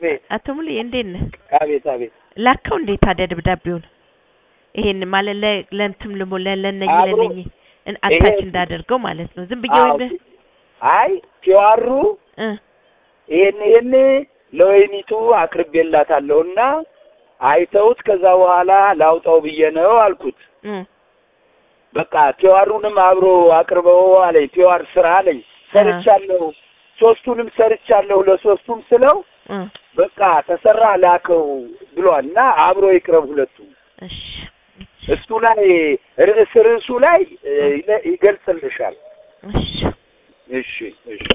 አቤት አቶ ሙሉ እንዴት ነህ? አቤት አቤት ላከው እንዴት ታዲያ ደብዳቤውን? ይሄን ማለት ለ- ለእንትም ልሞ ለ- ለነኝ አብሮ- ለነኝ እን- አታች ይሄ- እንዳደርገው ማለት ነው። ዝም ብዬ አዎ፣ ወይ በ- አይ ፒዋሩ እ ይሄን ይሄን ለወይኒቱ አቅርቤላታለሁና አይተውት ከዛ በኋላ ላውጣው ብዬ ነው አልኩት። እ በቃ ፒዋሩንም አብሮ አቅርበው አለኝ። ፒዋር ስራ አለኝ። ሰርቻለሁ፣ ሶስቱንም ሰርቻለሁ ለሶስቱም ስለው እ በቃ ተሰራ ላከው ብሏል እና አብሮ ይቅረብ ሁለቱ እሺ እሱ ላይ ርዕስ ርዕሱ ላይ እ፣ ይገልጽልሻል። እሺ እሺ እሺ